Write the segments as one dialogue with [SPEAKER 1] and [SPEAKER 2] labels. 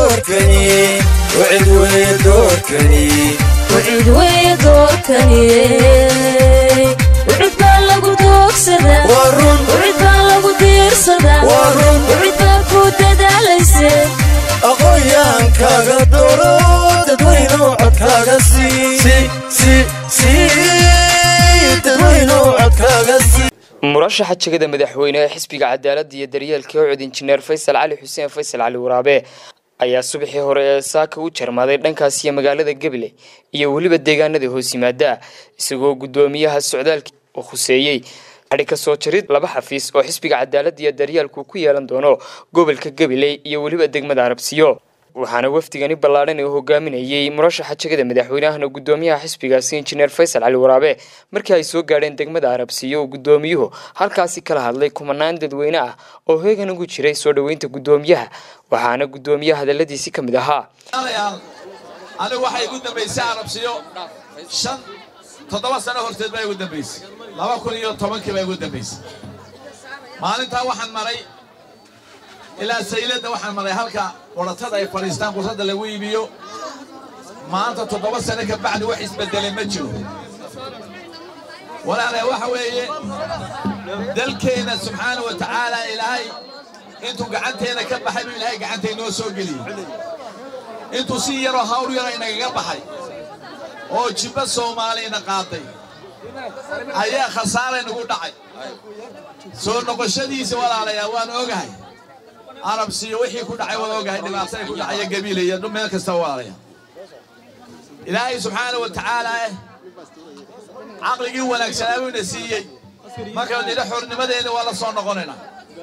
[SPEAKER 1] doorkani wcid weye doorkani
[SPEAKER 2] wcid weye doorkani wcid baa lagu doogsadaa
[SPEAKER 1] waa run
[SPEAKER 2] wcid baa lagu diirsadaa
[SPEAKER 1] waa run
[SPEAKER 2] wcid baa ku dadaalayse
[SPEAKER 1] aqoonyaankaaga dooro dadweyno codkaaga dadweyno codkaaga sii
[SPEAKER 3] murashaxa jegada madaxweyne ee xisbiga cadaaladda iyo daryeelka ucud injineer faysal cali xuseen faysal cali waraabe ayaa subaxii hore ee saaka u jarmaaday dhankaas iyo magaalada gabiley iyo weliba deegaanada hoos yimaada isagoo guddoomiyaha socdaalkii uu khuseeyey xadhi ka soo jarid laba xafiis oo xisbiga cadaaladda iyo daryeelku ku yeelan doono gobolka gabiley iyo weliba degmada arabsiyo waxaana wafdigani ballaadhan uu hogaaminayey murashaxa jegada madaxweynahana guddoomiyaha xisbigaasi injineer faysal cali waraabe markii ay soo gaadheen degmada arabsiyo uu guddoomiyuhu halkaasi kala hadlay kumanaan dadweyne ah oo heegan ugu jiray soo dhoweynta guddoomiyaha waxaana guddoomiyaha hadaladiisi ka mid ahaa
[SPEAKER 4] anigu waxay igu dambaysay arabsiyo shan toddoba sano horteed baa igu dambaysay laba kun iyo tobankii baa igu dambaysay maalintaa waxaan maray ilaa sayladda waxaan maray halka waratada ay fadhiistaan qursadda lagu iibiyo maanta toddoba sano ka bacdi wax isbedelay ma jiro walaalaha waxa weeye dalkeenna subxaana wa tacaala ilaahay intuu gacanteena ka baxay buu ilaahay gacanta inoo soo geliyey intuu si yaroo hawr yaro inagaga baxay oo jibba soomaaliyana qaaday ayaa khasaare nagu dhacay soo noqoshadiisa walaalayaa waan ogahay arabsiyo wixii ku dhacay waan ogahay dhibaatada ku dhacaya gabiila iyo meel kasta walaalaya ilaahay subxaana wa tacaala eh caqligii wanaagsanaa buu ina siiyey markaynu nidha xornimadeena waa la soo noqonaynaa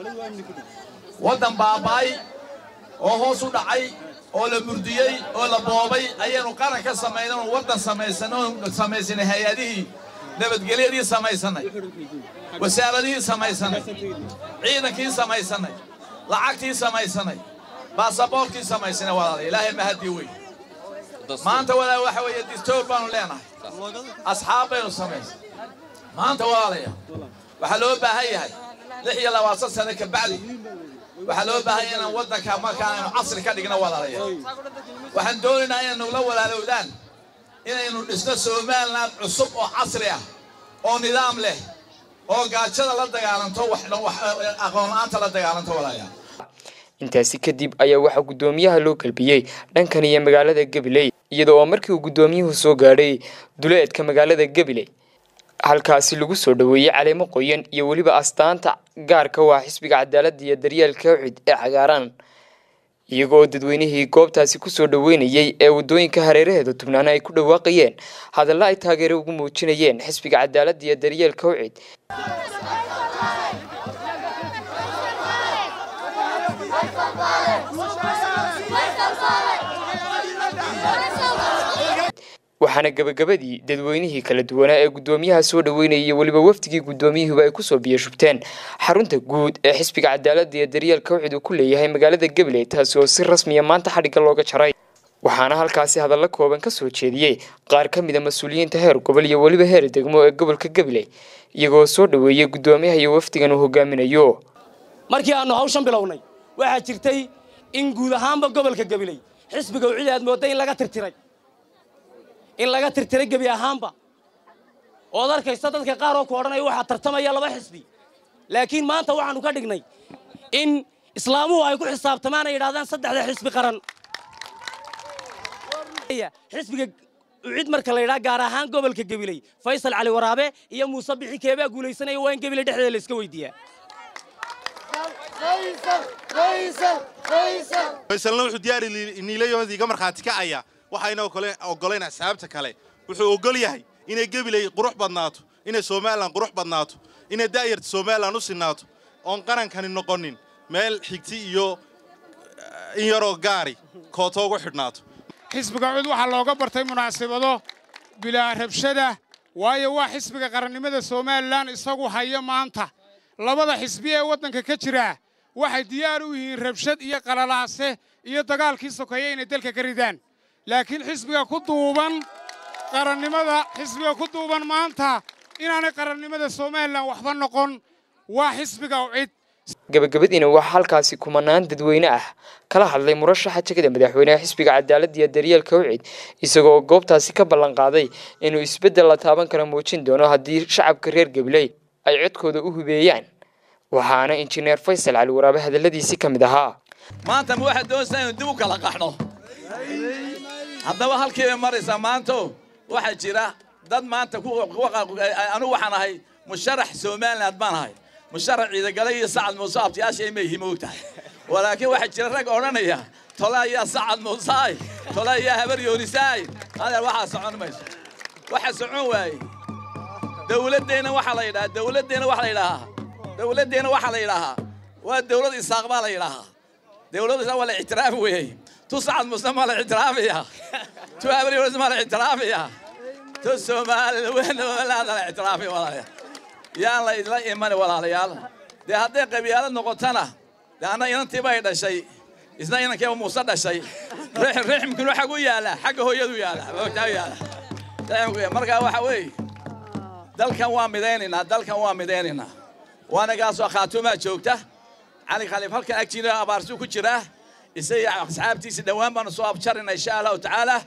[SPEAKER 4] waddan baaba'ay oo hoos u dhacay oo la murdiyey oo la boobay ayaynu qaran ka samaynay oon waddan samaysan oon samaysanay hay-adihii nabadgelyadii samaysanay wasaaradihii samaysanay ciidankii samaysanay lacagtii samaysanay baasaboortkii samaysanay walaala ilaahay mahadii wey maanta walaal waxa weeye distoor baanu leenahay asxaab baynu samaysay maanta walaalaya waxaa loo baahan yahay lix iyo labaatan sano ka bacdi waxaa loo baahan yahay inaan waddanka markaa aynu casri ka dhigno walaalaya waxaan doonaynaa inaynu la walaalowdaan inaynu dhisno somaliland cusub oo casri ah oo nidaam leh oo gaajada la dagaalanto aqoon-la'aanta la dagaalanto walaalayaa
[SPEAKER 3] intaasi kadib ayaa waxaa guddoomiyaha loo galbiyey dhankan iyo magaalada gabiley iyada oo markii uu guddoomiyuhu soo gaadhay duleedka magaalada gabiley halkaasi lagu soo dhoweeyey caleemo qoyan iyo weliba astaanta gaarka waa xisbiga cadaaladda iyo daryeelka ucid ee cagaaran iyagoo dadweynihii goobtaasi kusoo dhoweynayey ee waddooyinka hareeraheeda tubnaana ay ku dhawaaqayeen hadalla ay taageero ugu muujinayeen xisbiga cadaaladda iyo daryeelka ucid waxaana gabagabadii dadweynihii kala duwanaa ee guddoomiyaha soo dhoweynayay iyo weliba wafdigii guddoomiyuhuba ay kusoo biyashubteen xarunta guud ee xisbiga cadaaladda iyo daryeelka ucid uu ku leeyahay magaalada gabiley taasi oo si rasmiya maanta xadhigga looga jaray waxaana halkaasi hadallo kooban ka soo jeediyey qaar ka mida mas-uuliyiinta heer gobol iyo weliba heer degmo ee gobolka gabiley iyagoo soo dhoweeyey guddoomiyaha iyo wafdigan uu hogaaminayo
[SPEAKER 5] markii aannu hawshan bilownay waxaa jirtay in guud ahaanba gobolka gabiley xisbiga ucid aad moodday in laga tirtiray in laga tirtiray gebi ahaanba ood arkaysa dadka qaar oo ku odhanaya waxaa tartamaya laba xisbi laakiin maanta waxaannu ka dhignay in islaamuhu ay ku xisaabtamaan ay yidhahdaan saddexda xisbi qaran xisbiga ucid marka la yidhaha gaar ahaan gobolka gabiley faysal cali waraabe iyo muuse bixi keebaa guulaysanaya waa in gabiley dhexdeeda la iska weydiiyaa
[SPEAKER 6] faysalna wuxuu diyaari niilayoodii iga markhaati kacaya waxayna oggolayn asxaabta kale wuxuu oggol yahay inay gabiley qurux badnaato inay somalilan qurux badnaato inay daa'yarta somalilan u sinaato oon qarankani noqonin meel xigti iyo in yaroo gaari kooto ugu xidhnaato
[SPEAKER 7] xisbiga cud waxaa looga bartay munaasabado bilaa rabshada waayo waa xisbiga qarannimada somalilan isagu haya maanta labada xisbi ee waddanka ka jira waxay diyaar u yihiin rabshad iyo qalalaase iyo dagaalkii sokeeya inay dalka ka ridaan laakiin xisbiga ku duuban qarannimada xisbiga ku duuban maanta inaanay qarannimada somalilan waxba noqon waa xisbiga ucid
[SPEAKER 3] gabagabadiina waxaa halkaasi kumanaan dadweyne ah kala hadlay murashaxa jegada madaxweyneha xisbiga cadaaladda iyo daryeelka wcid isagoo goobtaasi ka ballan qaaday inuu isbeddel la taaban kara muujin doono haddii shacabka reer gabiley ay codkooda u hubeeyaan waxaana injineer faysal cali waraabe hadalladiisii ka mid ahaa
[SPEAKER 4] maanta ma waxaad doonaysaa inuu dib u kala qaxno haddaba halkii bay maraysaa maanto waxaa jira dad maanta anigu waxaan ahay musharax somaliland baan ahay musharax ciidagale iyo sacad muuse abtiyaasha may himo og tahay walaakiin waxaa jira rag odhanaya tole ayaa sacad muusaay tole ayaa habar yoonisaay adeer waxaa socon mayso waxa socon waaye dawladdeenna waxaa la yidhahaa dawladdeenna waxaa la yidhahaa dawladdeenna waxaa la yidhaahaa waa dawlad isaaq baa la yidhaahaa dawladda isaaq waa la ictiraafi weeyey tu sacad muuse maa la ictiraafiyaa tu habar yoonis maa la ictiraafiyaa tu somaliland la ictiraafi walaalayaal yaan la idla imani walaalayaal dee hadday qabyaalad noqotana dee anna inantiiba ay dhashay isna inankeeba muuse dhashay rixmkinu xag u yaala xagga hooyadu yaala moogtaa yaala markaa waxa weeye dalkan waa midaynaynaa dalkan waa midaynaynaa waanagaasoo khaatumaa joogta cali khaliif halkan agtiina abaarsuu ku jiraa isaga asxaabtiisa dhowaan baanu soo abjarina insha allahu tacaala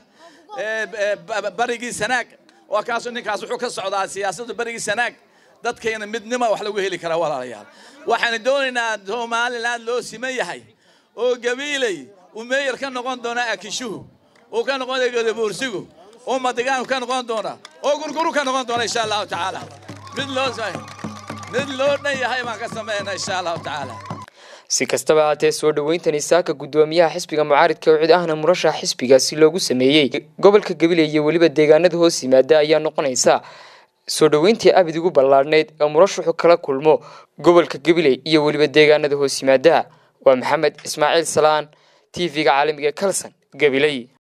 [SPEAKER 4] barigii sanaag waa kaasoo ninkaas wuxuu ka socdaa siyaasadda barigii sanaag dadkayna midnima wax lagu heli karaa walaalayaal waxaanu doonaynaa somaliland loo siman yahay oo gabiiley uu meeyar ka noqon doona akishuhu uu ka noqon doona gadabuursigu oo madigaanku ka noqon doona oo gurguru ka noqon doona insha allahu tacaala mid loo mid loo dhan yahay baan ka sameynaa insha allahu tacaala
[SPEAKER 3] si kastaba haatee soo dhoweyntani saaka guddoomiyaha xisbiga mucaaridka wcid ahna murashax xisbigaasi loogu sameeyey gobolka gabiley iyo weliba deegaanada hoos yimaada ayaa noqonaysa soo dhoweyntii abid ugu ballaadhnayd ee murashaxu kala kulmo gobolka gabiley iyo weliba deegaanada hoos yimaada waa maxamed ismaaciil salaan t v-ga caalamiga kalson gabiley